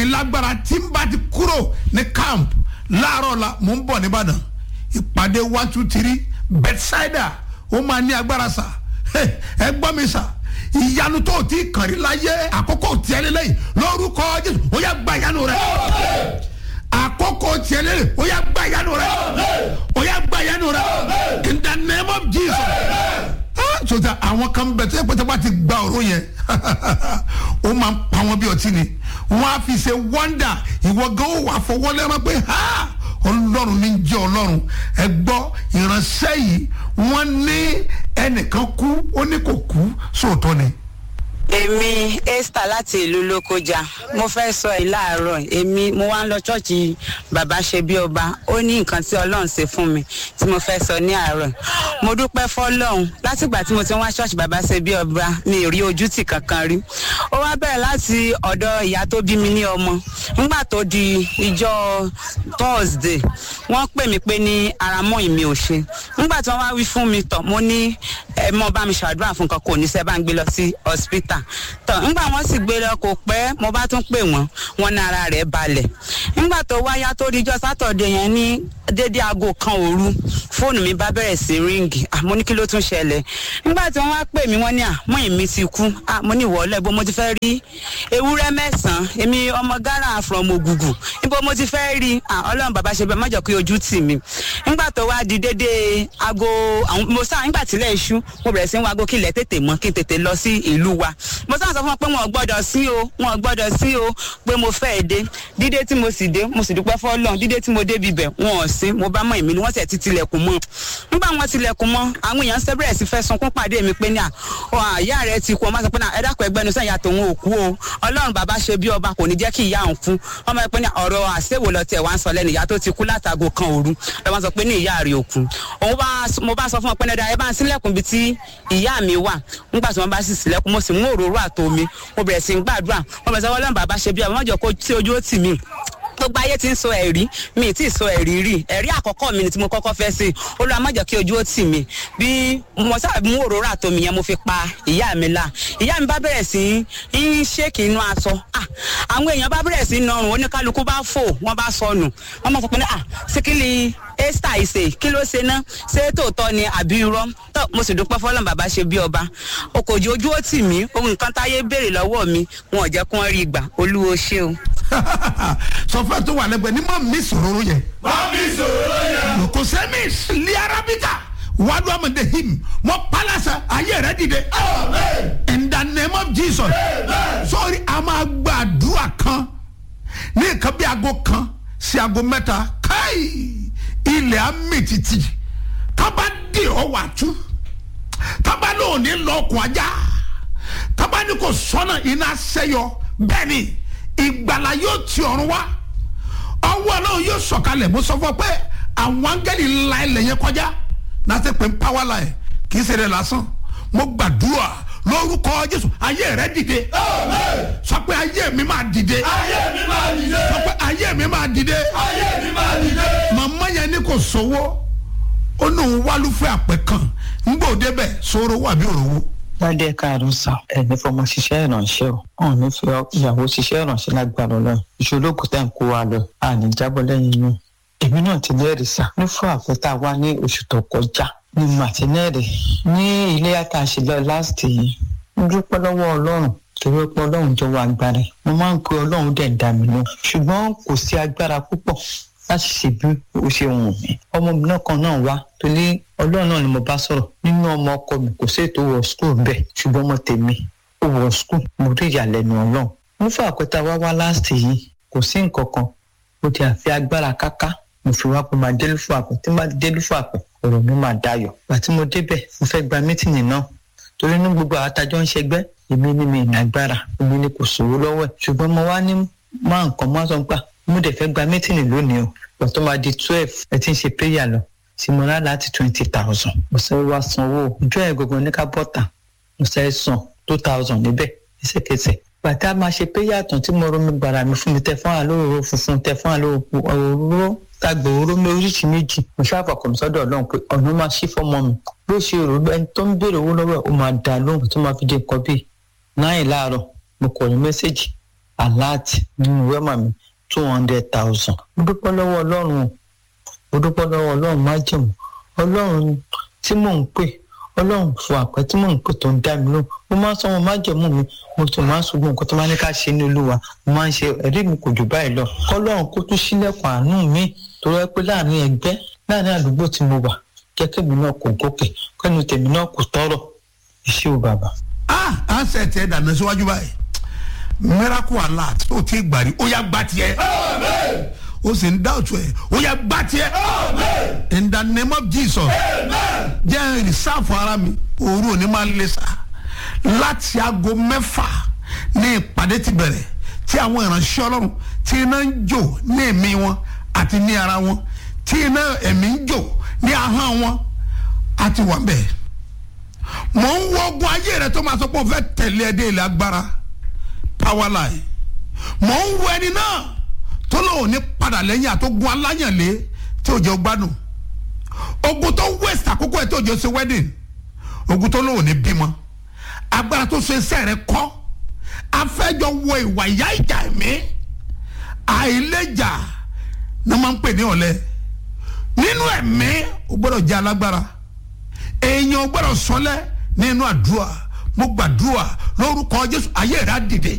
lágbára tí n bá ti kúrò ní camp láàárọ̀ la mò ń bọ̀ nìbàdàn ìpàdé one two three bedside ó máa ní agbára sà ẹ gbọ́ mi sà ìyanu tó o ti kàn rí láyé àkókò tiẹ̀ lélẹ́yìn lórúkọ jésù ó yá gba ìyanu rẹ àkókò tiẹ̀ lélẹ́yìn ó yá gba ìyanu rẹ ó yá gba ìyanu rẹ in the name of jesus sọta àwọn kan bẹ tó yẹ pé bá ti gba ọ̀rọ̀ yẹn ó máa ń pa wọn bí ọtí ni wọn á fi ṣe wọ́ndà ìwọ gan ó wà fọwọ́ lẹ́rọ pé ha ọlọ́run ní jẹ́ ọlọ́run ẹ gbọ́ ìránṣẹ́ yìí wọ́n ní ẹnìkan kú ó ní kò kú sóòótọ́ ni. èmi esther láti ìlú lókojá mo fẹ́ sọ ẹ̀ láàárọ̀ èmi mo wá ń lọ ṣọ́ọ̀ṣì bàbá ṣe bí ọba ó ní nǹkan tí ọlọ́run ṣe fún mi tí mo fẹ́ sọ ní àárọ̀ mo dúpẹ́ fọlọ́run látìgbà tí mo ti ń wá ṣọ́ọ̀ṣì bàbá ṣe bí ọba mi ò rí ojútì kankan rí ó wá bẹ̀rẹ̀ láti ọ̀dọ̀ ìyá tó bí mi ní ọmọ nígbà tó di ìjọ thursday wọ́n pè mí pé ní ara mọ́ ìmí ò ṣe nígbà tí wọ́n wá wí fún mi tọ̀ mo ní ẹ mọ́ bá mi ṣàdúrà fún nǹkan kò ní sẹ́ bá ń gbé lọ sí hospital tọ̀ nígbà wọ́n sì gbé lọ kò pẹ́ mo bá tún pè wọ́n wọ́n ní ara rẹ̀ balẹ̀ nígbà tó wáyá tó di ìjọ sátọ̀dẹ̀ yẹn ní dédé aago kan òru fóònù mi bá bẹ̀rẹ̀ sí ríǹgì àmọ́ ní kí ló tún ṣẹlẹ̀ nígbà tí wọ́n wá pè mí wọ́n ní àmọ́ ìmí ti kú àmọ́ ní ìwọ́lẹ̀ bó mo ti fẹ́ rí ewúrẹ́ mẹ́sàn-án èmi ọmọ ghana from ògùgù níbo mo ti fẹ́ rí ọlọ́run bàbá ṣe bẹ́ẹ̀ mọ́jọ́ pé ojú tì mí nígbà tó wá di dédé aago mo sáà nígbà tílẹ̀ iṣu mo bẹ̀rẹ̀ sí ń wago kí ilẹ̀ tètè mọ́ kí n tètè lọ sí ìlú wa mo sáà sọ fún wọn pé wọn ò gbọ́dọ̀ sí o wọn ò gbọ́dọ̀ sí o pé mo fẹ́ dé dídé tí mo sì dé mo sì dúpẹ́ fọ́lọ́n dídé tí mo dé bibẹ̀ wọn ò sí mo bá mọ̀ èmi ni wọ́n sì ti tilẹ̀kùn mọ́ nígbà wọn tilẹ̀kùn mọ́ àwọn èèyàn ṣe bẹ̀rẹ̀ sí fẹ́ sunkún pàdé mi pé ní à ìyá rẹ ti kú ọmọ sọ pé náà ẹ dákun ẹgbẹ́nu sẹ́yìn àtòun ò kú o ọlọ́run bàbá ṣe bí ọba kò ní jẹ́ kí ìyá òun kú ọmọ ẹ pé ní ọ̀rọ̀ àṣewò lọ tiẹ̀ wá ń sọ lẹ́nu ìyá tó ti kú látago kan òru lọ́wọ́ sọ pé ní ìyá rẹ̀ ò kú òun bá mo bá sọ fún ọ pé ní ẹ bá ń sílẹ̀kùn bíi tí ìyá mi wà nígbà tí wọ́n bá sì sílẹ̀kùn mo sì mú òróró àtomi mo bẹ̀rẹ̀ sí ń gbàdúrà mo bẹ̀rẹ̀ sọ ọlọ́run bàbá ṣe bí ọba mọ́jọ kó tí ojú ó tì mí gbogbo ayé ti ń sọ ẹ̀rí mi ti sọ ẹ̀rí rí ẹ̀rí àkọ́kọ́ mi ni tí mo kọ́kọ́ fẹ́ sí olúwa má jẹ́ kí ojú ó tì mí bí mo sábà mú òróró àtomi yẹn mo fi pa ìyá mi la ìyá mi bá bẹ̀rẹ̀ sí ń ṣèkì inú aṣọ àwọn èèyàn bá bẹ̀rẹ̀ sí ń nọrùn oníkálukú bá fò wọ́n bá sọnù wọ́n máa sọ pé ní síkìlì esther ìsè kí ló ṣe ná ṣé tòótọ́ ni àbí irọ́ tó mo sì dúpẹ́ fọlọ́n bàbá ṣe bí ọba okòjì ojú ó tì mí ohun nǹkan táyé béèrè lọ́wọ́ mi wọn ò jẹ́ kí wọ́n rí gbà olúwo ṣé o sọfẹ tó wà lẹgbẹ ní ma mi sòrò yẹ. má mi sòrò yẹ. kò sẹ́mi li arabika wàdú amande him mọ palasa ayé rẹ dìde. amen. in the name of jesus. amen. sọ́ọ́ri a máa gbàdúrà kan ní nǹkan bí aago kan sí aago mẹ́ta káì ilẹ̀ amẹ́tìtì tábà dé ọ wà tú tábà lóò ní lọ́ọ̀kùn ajá tábà ní kò sọ́nà iná sẹ́yọ bẹ́ẹ̀ ni ìgbàlá yóò ti ọ̀run wá ọwọ́ ọlọ́run yóò sọ̀kalẹ̀ mo sọ fún ọ pé àwọn áńgẹ́lì ńlá ilẹ̀ yẹn kọjá náà ti pè ń pàwọ́ la ẹ̀ kì í ṣe rẹ̀ lásán mo gbàdúrà lórúkọ jésù ayé rẹ dìde amen. sọ pé ayé mi máa dìde ayé mi máa dìde. sọ pé ayé mi máa dìde ayé mi máa dìde. màmá yẹn ní kò sówó ó ní òun wálúfẹ́ àpẹ kan ń gbọ́ débẹ̀ sóró wà bí òrówó ládé káàdùn sàn ẹni fọmọ ṣiṣẹ́ ìrànṣẹ́ o ọ̀hún ní fi ìyàwó ṣiṣẹ́ ìrànṣẹ́ lágbára ọlọ́run ìṣòro kò tẹ̀ ń kó wa lọ àní jábọ́ lẹ́yìn inú èmi náà ti lẹ́rìí sà ní fún àpẹta wa ní oṣù tó kọjá ní màtínẹ́rì ní ilé yàtọ̀ àṣìlẹ̀ láti yìí ń dúpẹ́ lọ́wọ́ ọlọ́run torí pé ọlọ́run jọ wá agbára mo máa ń pe ọlọ́run dẹ̀ ń dà mí lọ ṣùgbọ́n kò sí agbára púpọ̀ láti ṣe bí ó ṣe wù mí ọmọ mi náà kan náà wá torí ọlọ́run náà ni mo bá sọ̀rọ̀ nínú ọmọ ọkọ mi kò sí ètò wọ skul bẹ́ẹ̀ ṣùgbọ́n ọmọ tèmi ó wọ skul mo rí ìyàlẹ́nu ọlọ́run mo fún àpẹta wá wá láàsì yìí kò sí nǹkan kan mo ti àfi agbára káká mo fi wá pé máa délú fún àpẹ tí máa délú fún àpẹ ọ̀rọ̀ mi máa dayọ̀ àti mo débẹ̀ mo fẹ́ gba mítìnì náà torí ní gbogbo àwọn atajọ́ ń ṣẹgbẹ́ èmi ni mi ìnagbára èmi ni kò sòwò lọ́wọ́ ẹ̀ ṣùgbọ́n mo wá ní máa nǹkan máa sọ pé mo dẹ̀ fẹ́ gba mítìnì lónìí o ìgbà tó máa di twelve ẹ ti ń ṣe prayer lọ tí mo rà láti twenty thousand mo sáré wá sanwó ojú ẹ̀ gbogbo ní ká bọ́tà mo sáré san two thousand níbẹ̀ ẹsẹ̀kẹsẹ̀ bàtà máa ṣe prayer tán tí mo rọ mi gbàrà mi fún mi tẹ fún àlóòrò funfun tẹ fún àlóòrò òróró tàgbà òróró mi oríṣi méjì mo ṣàfàkùn sọ́dọ̀ ọlọ́run pé ọ̀nà máa ṣí fọ́mọ mi bó ṣe rò ẹni tó ń béèrè owó lọ́wọ́ ẹ̀ ó máa dà lóhùn tó máa fi dé nǹkan bíi náà láàárọ̀ mo kọ̀ ní mẹ́sẹ̀gì aláàtì nínú wẹ́mà mi two hundred thousand mo dúpẹ́ lọ́wọ́ ọlọ́run o mo dúpẹ́ lọ́wọ́ ọlọ́run májẹ̀mú ọlọ́run tí mò ń pè ọlọ́run fún àpẹ tí mò ń pè tó ń dá mi lóhùn mo máa ń sọ wọn májẹ̀mú mi mo tún máa ń sọgbọ́n nǹkan tó máa ní ká ṣe ní olúwa mo máa ń ṣe ẹ̀rí mi kò jù báyìí lọ kọ́lọ́run kó tún sílẹ̀kùn àánú mi tó rẹ́ pé láàrin ẹgbẹ́ láàrin àdúgbò tí mo wà kẹ́kẹ́ mi náà kò gòkè kẹ́nu tèmi náà kò tọ́rọ̀ iṣẹ́ ò bàbá. ah ansẹ̀ tiẹ̀ dànù síwájú báyìí miracle alert ó ti gbàrí ó yá gbà tiẹ̀ Amen. ó sì ń dá òtún ẹ̀ ó yá gbà tiẹ̀ Amen. in the name of jesus Amen. jẹ́ ìrìsáàfù ara mi òru òní máa ń lé sa láti aago mẹ́fà ní ìpàdé ti bẹ̀rẹ̀ tí àwọn ìránṣẹ́ ọlọ́run tí iná ń jò ní ẹ̀mí wọn àti ní ara wọn tí iná ẹ̀mí ń jò ní ahọ́n wọn àti wà bẹ́ẹ̀ mò ń wọ ogun ayé rẹ tó máa sọ pé o fẹ́ tẹ̀lé ẹ dé ilẹ̀ agbára power line mò ń wọ ẹni náà tó lóun ní padà lẹ́yìn àtógun aláyànlé tí ò jẹ́ gbádùn ogun tó waste àkókò ẹ̀ tó jẹ́ ṣe wedding ogun tó lóun ní bímọ agbára tó so iṣẹ́ rẹ kọ́ afẹ́jọ wo ìwà ìyá ìjà ẹ̀mí àìlèjà ní wọ́n máa ń pè ní ọ̀lẹ nínú ẹ̀mí o gbọ́dọ̀ jẹ́ alágbára èèyàn o gbọ́dọ̀ sọlẹ̀ nínú àdúrà mo gbàdúrà lórúkọ Jésù ayé rẹ á dìde